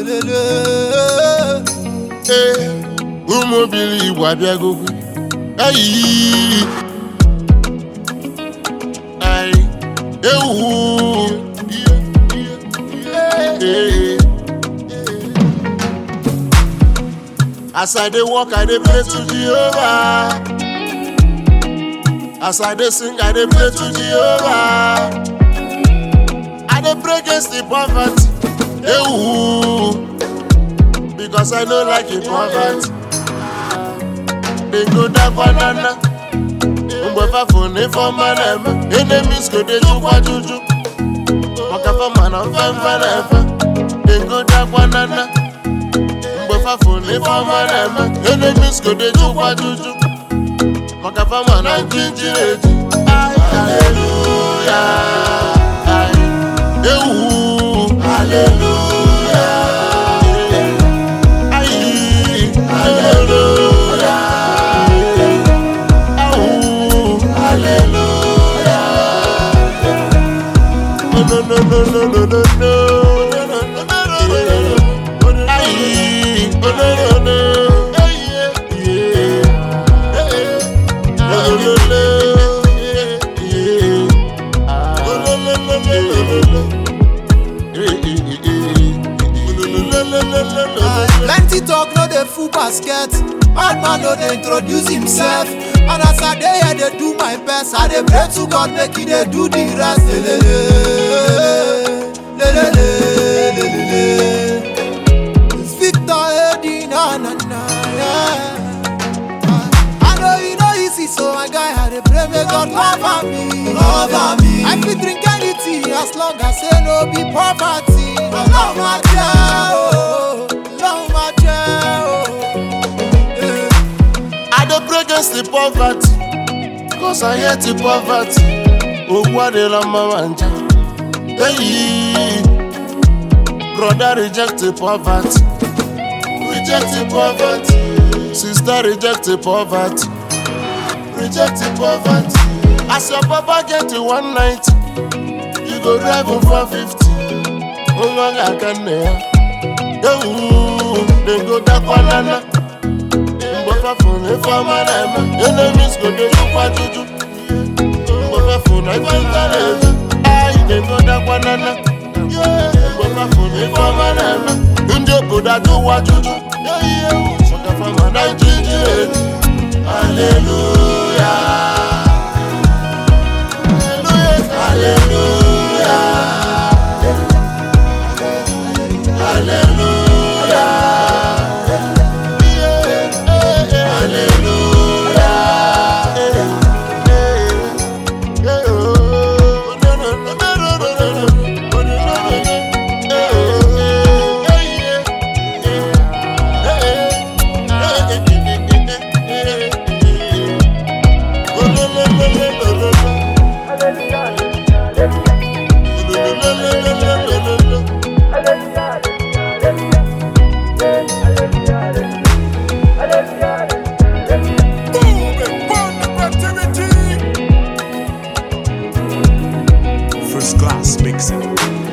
lelele. ee ụmụ obili igbo abịagokwu ayi ayi ewu ee as i dey work i dey pray to jehovah as i dey sing i dey pray to jehovah i dey pray against the poverty ewu. because I no like it poverty. They go down banana. Mgbe fafo na ife ọma na-eme enemies go dey jukwa juju maka fama na mfemfe na-efe They go down banana. Mgbe fafo na ife ọma na-eme enemies go dey jukwa juju maka fama na njinji eji Hallelujah. Ewu. Hallelujah. Ayi. Hallelujah. Awu. Hallelujah. Oh, no, no, no, no, no, no, no. Ayi. Oh, no, no, no. Yeah, yeah. Oh, no, no, yeah, yeah. Oh, no, no, no, no, no, no, no. Eh, eh, eh, eh. Oh, no, no, no, no, no, no, no. Plenty talk no dey full basket. Bad man no dey introduce himself. And as I dey here dey do my best, I dey pray to God make he dey do the rest. Lelele, lelele, lelele. It's Victor Eddie, na na na. Yeah. I know you know easy, so my guy I dey pray make God cover me. Cover me. I fit drink anything as long as say no be poverty. Love my child, love my child. Yeah. I dey pray against the poverty, cause I hate the poverty. Ogwu adịla mma ma nja. Hey, brother reject the poverty, reject the poverty. Sister reject the poverty, reject the poverty. As your papa get to one night, you go drive him for fifty. Nwa ga-aka nne ya. Ewu, dem go dakwa nana. mgbe fafụ na ife ọma na-eme enemies go dey jukwa juju mgbe fafụ na ife nta na-eme anyị na-egodakwa nana mgbe fafụ na ife ọma na-eme ndị obodo ajụwa juju maka fama na ijiji eji aleluya aleluya aleluya First class mixing.